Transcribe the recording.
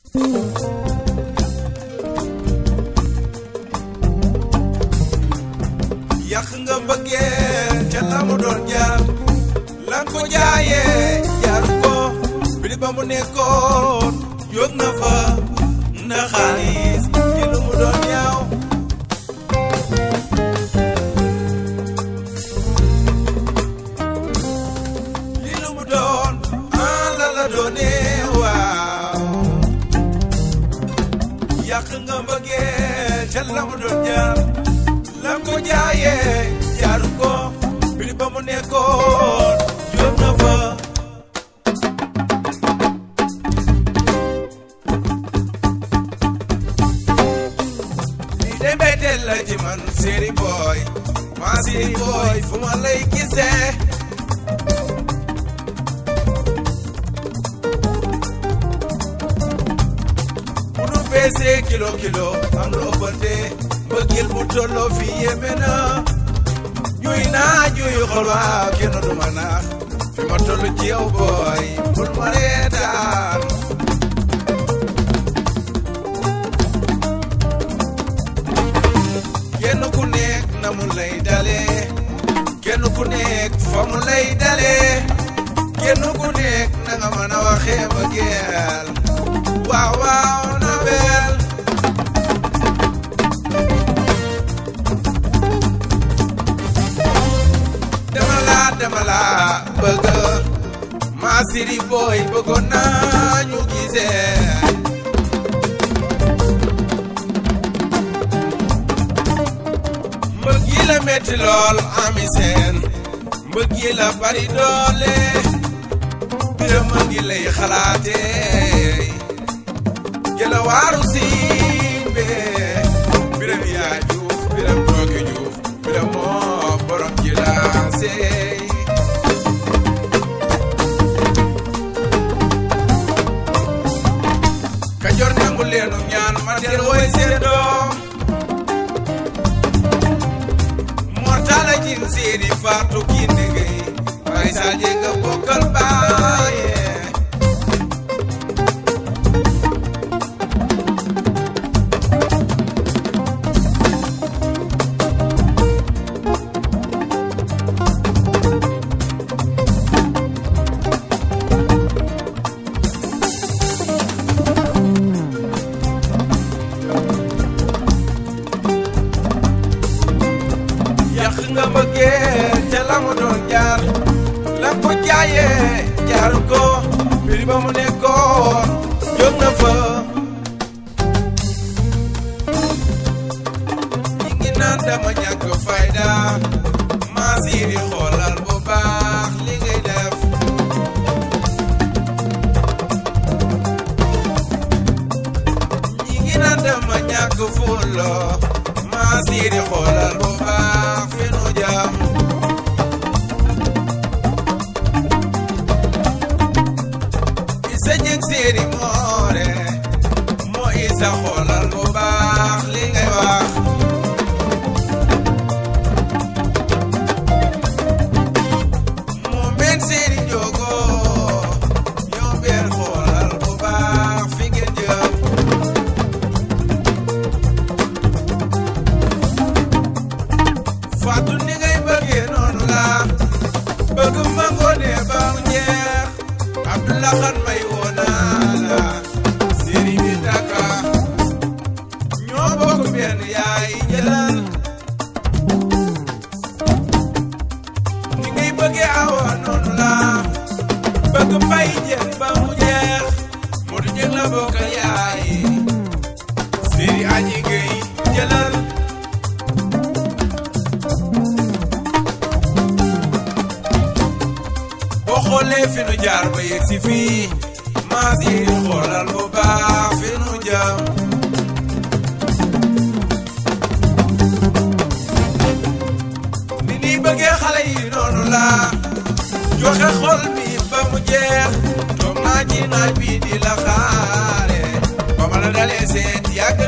yàq nga mbëggeel ca la mu doon jaar la ko jaayee jaaru ko bili ba mu nekkoon jóg na fa na xaalis ci lu mu doon ñaaw li lu mu doon ah la la doonee waaw yàq nga mbëggeel ca la mu doon jaar la ko jaayee jaaru ko bili ba mu nekkoon jóg na fa lii de mbetteel la ci man séeri booy maa séeri booy fu ma lay gisee bu nu peesee kilo kilo am lu ëppante mbëggeel bu tolloo fi yéeme na juy naa juy xol waaw kenn du ma naax fi ma toll ci yow booy bul ma reetaan kenn ku nekk na mu lay dalee kenn ku nekk fa mu lay dalee kenn ku nekk na nga mën a waxee mbëggeel waaw waaw na bel dama laa dama laa bëgg maa siri booy bëggoon naa ñu gisee mbëgg yi la metti lool ami seen mbëgg yi la bari doole biram a ngi lay xalaatee jëla waaru simbe biram yaa juuf biram tooke juuf biram moo borom ji la seey kajoor nangu leenu ñaan ma del woy seen doom mortala jin seeni faatu kinde gay bay saaje nga bokkal baaye yàq nga mbëggeel ca la mu doon jaar la ko jaayee jaaru ko mbir ba mu nekkoon jóg na fa ñi ngi naan dama ñàkk fayda maa siiri xoolal bu baax li ngay def ñi ngi naan dama ñàkk fulo maa siiri xoolal bu baax fi nu jam isa jëg séeri moore moo isa xoolal bu baax li ngay wax moo meen séeri njogo ñoo beer xoolal bu baax fi ngeen jëm Faatu ni ngay bëggee noonu la bëgg ma ngoone ba mu jeex Abdullah xan may woona la séri bi taka ñoo bokk benn yaay jëlal ni ngay bëggee awa noonu la bëgg mbay jën ba mu jeex moo du jëg la bokk yaay séri aji gay jëlal boo xoolee fi nu jaar ba yegg si fii maa si xoolal bu baax fi nu jëm ni nii bëggee xale yi noonu la joxe xol bi ba mu jeex toog naa ci naaj bi di la xaare ba ma la dalee seet yàgg